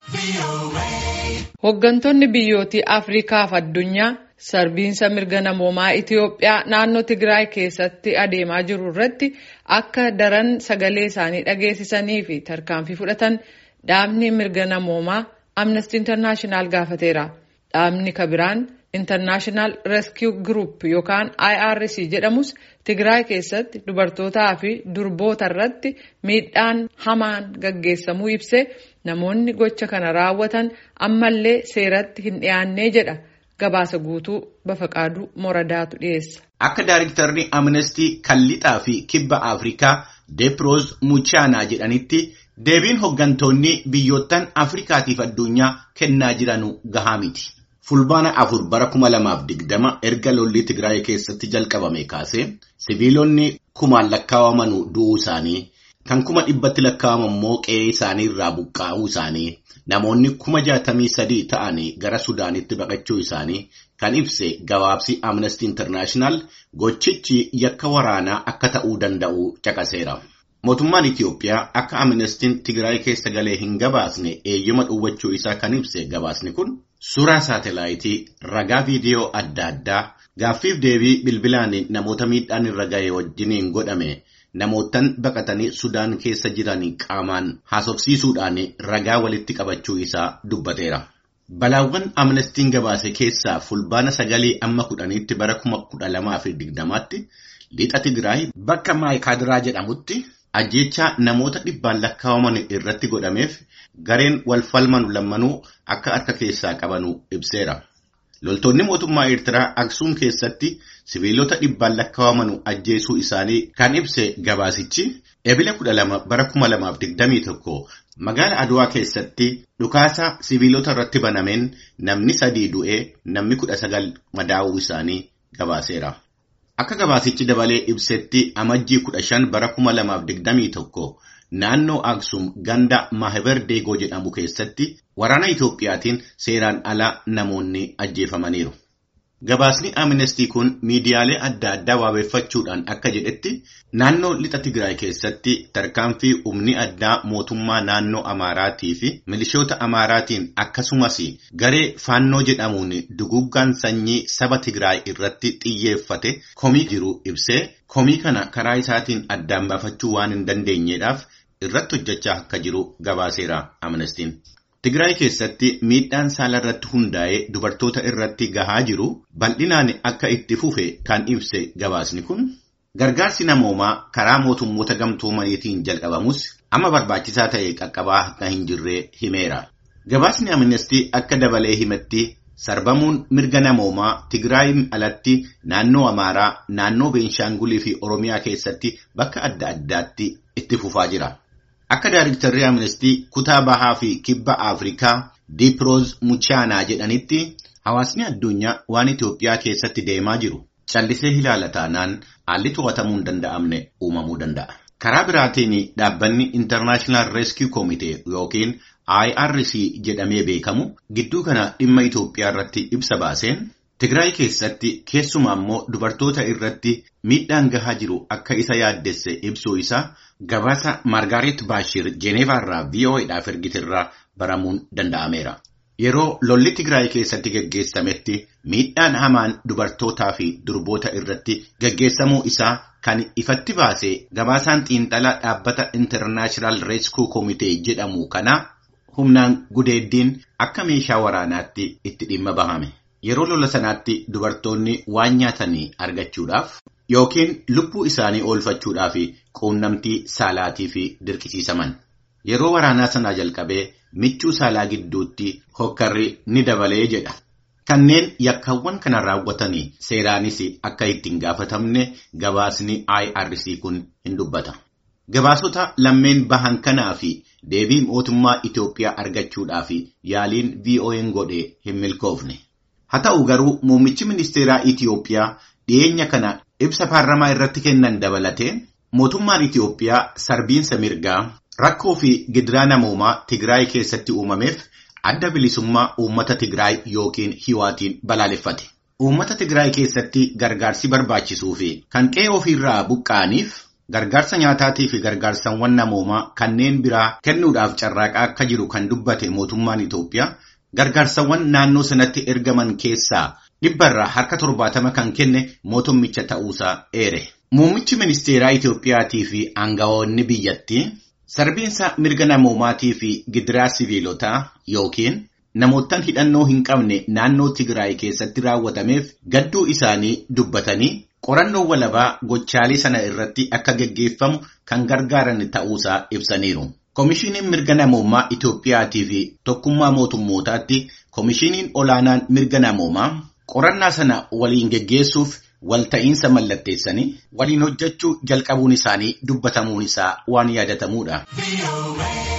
Hooggantoonni biyyootii Afrikaa fi addunyaa sarbiinsa mirga namoomaa Itiyoophiyaa naannoo Tigraay keessatti adeemaa jiru irratti akka daran sagalee isaanii dhageessisanii fi tarkaanfii fudhatan dhaabni mirga namoomaa Amnesty International gaafateera. Dhaabni kabiraan International Rescue Group yookaan IRC jedhamus Tigraay keessatti dubartootaa fi durboota irratti miidhaan hamaan gaggeessamuu ibsee namoonni gocha kana raawwatan ammallee seeratti hin dhiyaannee jedha. Gabaasa guutuu Bafaqaaduu Moradaatu dhiyeessa. Akka Daayiriktarri Amnestii Kallixaa fi Kibba Afrikaa Deeproos Muchaanaa jedhanitti deebiin hooggantoonni biyyoottan Afrikaatiif addunyaa kennaa jiranu gahaa miti. Fulbaana afur bara kuma lamaaf digdama erga lolli Tigraay keessatti jalqabame kaasee siviilonni kumaan lakkaawamanu du'uu isaanii kan kuma dhibbatti lakkaa'aman immoo qe'ee isaanii irraa buqqaa'uu isaanii namoonni kuma jaatamii sadii ta'anii gara Sudaanitti baqachuu isaanii kan ibse gabaabsi Amnesty International gochichi yakka waraanaa akka ta'uu danda'u caqaseera. Mootummaan Itiyoophiyaa akka Amnestiin Tigraay keessa galee hin gabaasne eeyyama dhowwachuu isaa kan ibse gabaasni kun suuraa saatelaayitii ragaa viidiyoo adda addaa gaaffiif deebii bilbilaan namoota miidhaan irra ga'e wajjiniin godhame namootan baqatanii Sudaan keessa jiran qaamaan haasofsiisuudhaan ragaa walitti qabachuu isaa dubbateera. Balaawwan Amnestiin gabaase keessaa fulbaana sagalii amma kudhaniitti bara kuma kudha lamaa fi digdamaatti lixa Tigraay bakka Maayikaadiraa jedhamutti ajjeechaa namoota dhibbaan lakkaa'aman irratti godhameef gareen wal falmanu lammanuu akka harka keessaa qabanu ibseera. Loltoonni mootummaa Eertiraa Aksuum keessatti siviilota dhibbaan lakkaa'aman ajjeesuu isaanii kan ibse gabaasichi ebila kudha lama bara kuma lamaaf digdamii tokko magaala Adwaa keessatti dhukaasa siviilota irratti banameen namni sadii du'ee namni kudha sagal madaa'uu isaanii gabaaseera. Akka gabaasichi dabalee ibsetti amajjii kudha shan bara kuma lamaaf digdamii tokko naannoo Aksum ganda Maahibar Deegoo jedhamu keessatti waraana Itoophiyaatiin seeraan ala namoonni ajjeefamaniiru. Gabaasni Amnestii kun miidiyaalee adda addaa waabeeffachuudhaan akka jedhetti naannoo lixa Tigraay keessatti tarkaanfii humni addaa mootummaa naannoo Amaaraatii fi milishoota Amaaraatiin akkasumas garee faannoo jedhamuun duguggaan sanyii saba Tigraay irratti xiyyeeffate komii jiru ibsee komii kana karaa isaatiin addaan baafachuu waan hin dandeenyeedhaaf irratti hojjechaa akka jiru gabaaseera Amnestiin. Tigraay keessatti miidhaan saala irratti hundaa'ee dubartoota irratti gahaa jiru bal'inaan akka itti fufe kan ibse gabaasni kun gargaarsi namoomaa karaa mootummoota gamtoomaniitiin jalqabamus amma barbaachisaa ta'e qaqqabaa akka hin jirre himeera. Gabaasni Amnestii akka dabalee himetti sarbamuun mirga namoomaa Tigraayin alatti naannoo Amaaraa, naannoo Beenshaangulii fi Oromiyaa keessatti bakka adda addaatti itti fufaa jira. Akka Daayiriktarri Amnestii kutaa bahaa fi kibba Afrikaa Diiproos Muchaanaa jedhanitti hawaasni addunyaa waan Itoophiyaa keessatti deemaa jiru callisee ilaala taanaan haalli to'atamuu hin danda'amne uumamuu danda'a. Karaa biraatiin dhaabbanni International Rescue Committee yookiin IRC jedhamee beekamu gidduu kana dhimma Itoophiyaa irratti ibsa baaseen Tigraay keessatti keessumaa immoo dubartoota irratti miidhaan gahaa jiru akka isa yaaddesse ibsuu isaa gabaasa Margaaret Baashir Jeeneevaa irraa VOAdhaaf ergiterraa baramuun danda'ameera. Yeroo lolli Tigraay keessatti gaggeessametti miidhaan hamaan dubartootaa fi durboota irratti gaggeessamuu isaa kan ifatti baase gabaasaan xiinxalaa dhaabbata International Rescue Committee jedhamu kana humnaan gudeeddiin akka meeshaa waraanaatti itti dhimma bahame. Yeroo lola sanaatti dubartoonni waan nyaatanii argachuudhaaf yookiin lubbuu isaanii oolfachuudhaaf quunnamtii saalaatii fi dirqisiisaman. Yeroo waraanaa sanaa jalqabee michuu saalaa gidduutti hokkarri ni dabalee jedha. Kanneen yakkaawwan kana raawwatanii seeraanis akka ittiin gaafatamne gabaasni IRC kun hin dubbata. Gabaasota lammeen bahan kanaa fi deebii mootummaa Itoophiyaa argachuudhaaf yaaliin VOA'n godhe hin milkoofne. Haa ta'u garuu muummichi ministeeraa Itiyoophiyaa dhiyeenya kana ibsa paarlamaa irratti kennan dabalatee mootummaan Itiyoophiyaa sarbiinsa mirgaa rakkoo fi gidiraa namoomaa Tigraay keessatti uumameef adda bilisummaa uummata Tigraay yookiin hiwaatiin balaaleffate. Uummata Tigraay keessatti gargaarsi barbaachisuu fi kan qe'ee ofiirraa buqqa'aniif gargaarsa nyaataatii fi gargaarsawwan namoomaa kanneen biraa kennuudhaaf carraaqaa akka jiru kan dubbate mootummaan Itoophiyaa gargaarsawwan naannoo sanatti ergaman keessaa dhibbarraa harka torbaatama kan kenne mootummicha ta'uusaa eere. Muummichi ministeeraa Itoophiyaatii fi aangawoonni biyyattii sarbiinsa mirga namoomaatii fi gidiraa siviilotaa yookiin namoottan hidhannoo hin qabne naannoo Tigraay keessatti raawwatameef gadduu isaanii dubbatanii qorannoo walabaa gochaalee sana irratti akka geggeeffamu kan gargaaran ta'uusaa ibsaniiru. Komishiiniin mirga namoomaa Itoophiyaatii fi tokkummaa mootummootaatti komishiiniin olaanaan mirga namoomaa qorannaa sana waliin geggeessuuf walta'iinsa mallatteessanii waliin hojjechuu jalqabuun isaanii dubbatamuun isaa waan yaadatamuudha.